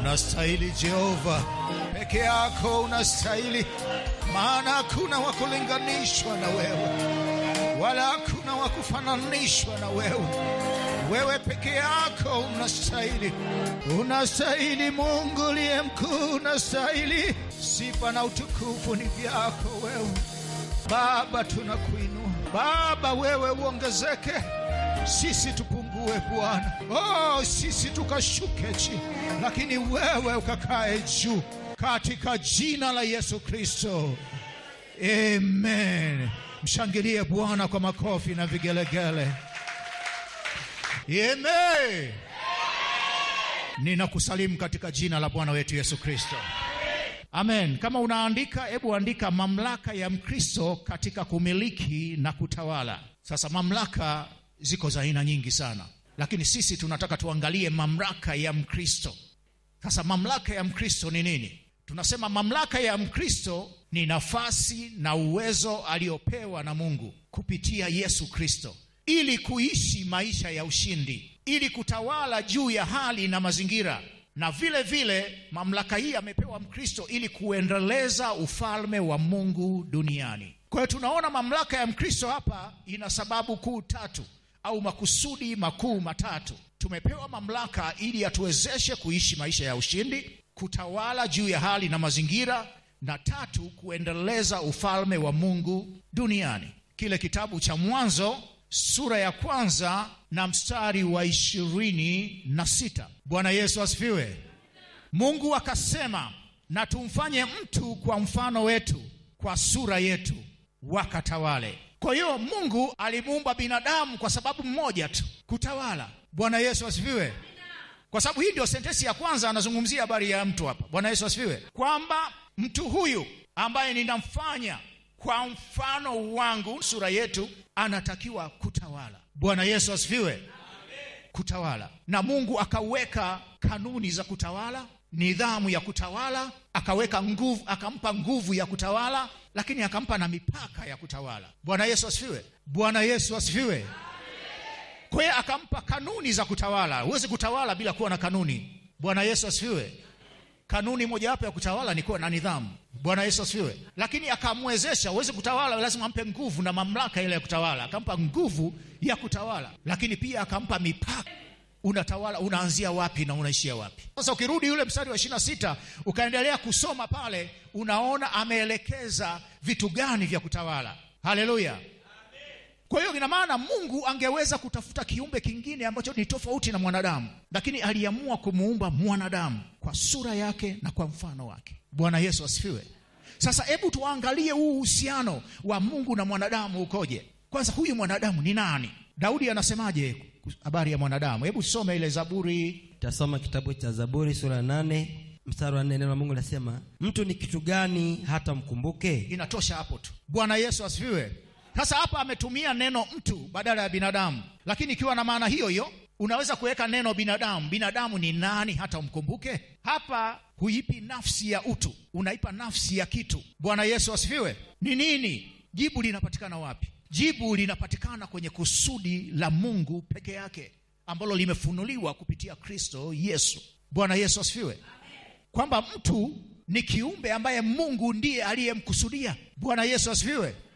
Unastahili Jehova, peke yako unastahili, maana hakuna wa kulinganishwa na wewe, wala hakuna wa kufananishwa na wewe. Wewe peke yako unastahili, unastahili. Mungu liye mkuu, unastahili. Sifa na utukufu ni vyako wewe Baba, tunakuinua Baba, wewe uongezeke, sisi tupungue Bwana. Oh, sisi tukashuke chini, lakini wewe ukakae juu, katika jina la Yesu Kristo, amen. Mshangilie Bwana kwa makofi na vigelegele. Amen. Ninakusalimu katika jina la Bwana wetu Yesu Kristo. Amen. Kama unaandika, hebu andika mamlaka ya Mkristo katika kumiliki na kutawala. Sasa mamlaka ziko za aina nyingi sana, lakini sisi tunataka tuangalie mamlaka ya Mkristo. Sasa mamlaka ya Mkristo ni nini? Tunasema mamlaka ya Mkristo ni nafasi na uwezo aliopewa na Mungu kupitia Yesu Kristo ili kuishi maisha ya ushindi, ili kutawala juu ya hali na mazingira na vile vile mamlaka hii amepewa Mkristo ili kuendeleza ufalme wa Mungu duniani. Kwa hiyo tunaona mamlaka ya Mkristo hapa ina sababu kuu tatu au makusudi makuu matatu. Tumepewa mamlaka ili atuwezeshe kuishi maisha ya ushindi, kutawala juu ya hali na mazingira, na tatu, kuendeleza ufalme wa Mungu duniani. Kile kitabu cha Mwanzo sura ya kwanza na mstari wa ishirini na sita. Bwana Yesu asifiwe. Mungu akasema, na tumfanye mtu kwa mfano wetu, kwa sura yetu, wakatawale. Kwa hiyo Mungu alimuumba binadamu kwa sababu mmoja tu, kutawala. Bwana Yesu asifiwe. Kwa sababu hii ndio sentensi ya kwanza anazungumzia habari ya mtu hapa. Bwana Yesu asifiwe, kwamba mtu huyu ambaye ninamfanya kwa mfano wangu, sura yetu, anatakiwa kutawala. Bwana Yesu asifiwe. Kutawala, na Mungu akaweka kanuni za kutawala, nidhamu ya kutawala, akaweka nguvu, akampa nguvu ya kutawala, lakini akampa na mipaka ya kutawala. Bwana Yesu asifiwe. Bwana Yesu asifiwe. Kwa hiyo akampa kanuni za kutawala. Huwezi kutawala bila kuwa na kanuni. Bwana Yesu asifiwe. Kanuni mojawapo ya kutawala ni kuwa na nidhamu. Bwana Yesu asifiwe. Lakini akamwezesha, huwezi kutawala, lazima ampe nguvu na mamlaka ile ya kutawala. Akampa nguvu ya kutawala, lakini pia akampa mipaka. Unatawala, unaanzia wapi na unaishia wapi? Sasa ukirudi yule mstari wa ishirini na sita ukaendelea kusoma pale, unaona ameelekeza vitu gani vya kutawala. Haleluya! Kwa hiyo ina maana Mungu angeweza kutafuta kiumbe kingine ambacho ni tofauti na mwanadamu, lakini aliamua kumuumba mwanadamu kwa sura yake na kwa mfano wake. Bwana Yesu asifiwe. Sasa hebu tuangalie huu uhusiano wa Mungu na mwanadamu ukoje. Kwanza, huyu mwanadamu ni nani? Daudi anasemaje habari ya mwanadamu? Hebu tusome ile Zaburi. Tasoma kitabu cha Zaburi sura ya nane mstari wa nne. Neno la Mungu linasema mtu ni kitu gani hata mkumbuke? Inatosha hapo tu. Bwana Yesu asifiwe. Sasa hapa ametumia neno mtu badala ya binadamu, lakini ikiwa na maana hiyo hiyo unaweza kuweka neno binadamu. Binadamu ni nani hata umkumbuke? Hapa huipi nafsi ya utu, unaipa nafsi ya kitu. Bwana Yesu asifiwe. Ni nini? Jibu linapatikana wapi? Jibu linapatikana kwenye kusudi la Mungu peke yake ambalo limefunuliwa kupitia Kristo Yesu. Bwana Yesu asifiwe, kwamba mtu ni kiumbe ambaye Mungu ndiye aliyemkusudia. Bwana Yesu asifiwe.